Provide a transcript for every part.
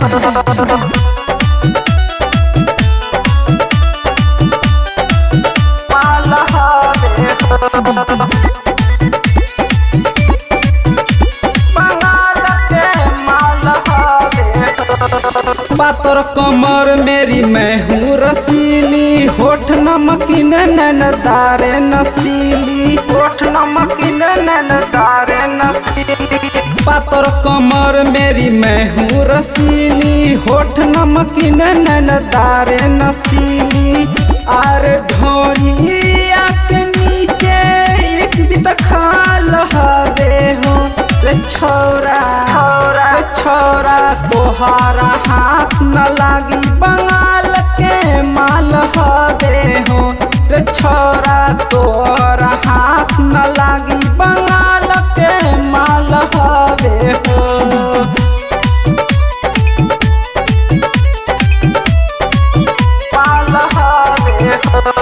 माल हवे बंगाल के माल हवे पातर कमर मेरी मैं हूँ रसीली होठ नमकीन नैनदारे नसीली होठ नमकीन नैनदारे नसीली पातर कमर मेरी मैं हूँ रसीली होठ नमकीन नैनदारे नसीली आर ढोरिया के नीचे एक भी तो खाल हवे हो रे छोरा रे छोरा तोहारा हाथ न लागी बंगाल के माल हवे हो रे छोरा तोहरा हाथ न लागी बंगाल के माल हवे हो माल हवे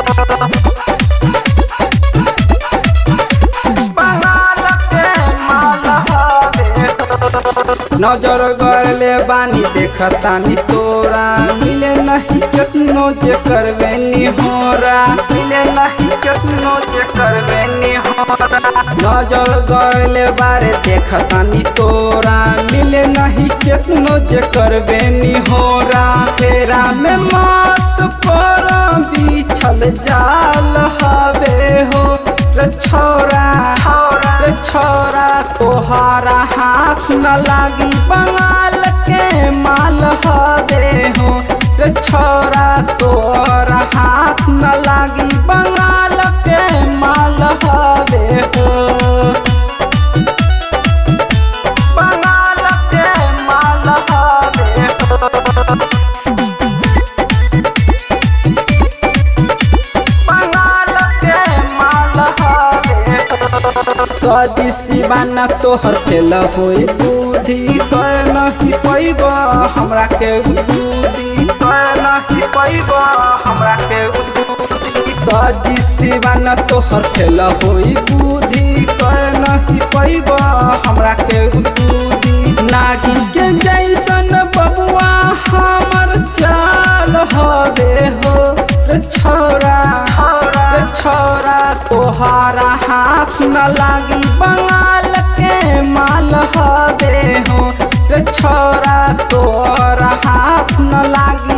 बंगाल के माल हवे नजर गड़ले बानी देखतानी तोरा मिले नहीं केतनो जे करवे निहोरा मिले नहीं कितनो जे करवे निहोरा नजर गड़ले बारे देखतानी तोरा मिले नहीं केतनो जे करवे निहोरा तेरा में मत पर बिछल जाल हवे हो रे छोरा रे छोरा तोहारा हाथ न लागी बंगाल के माल हवे हो रे छोरा तोहरा हाथ न लागी बंगाल के माल हवे हो बंगाल के माल हवे बंगाल के माल हवे सदी सिवाना तोहर फेल होई बुद्धि कर नहीं पैब हमरा के बुद्धि कर नहीं पैब हमरा के उद्बुद्धि सदी सिवाना तोहर फेल होई बुद्धि कर नहीं पैब हमरा के बुद्धि नागिन के जैसन बबुआ हमर चाल हवे हो रे छोरा रे छोरा तोहारा हाथ न लागी बंगाल के माल हवे हो रे छोरा तोहरा हाथ न लागी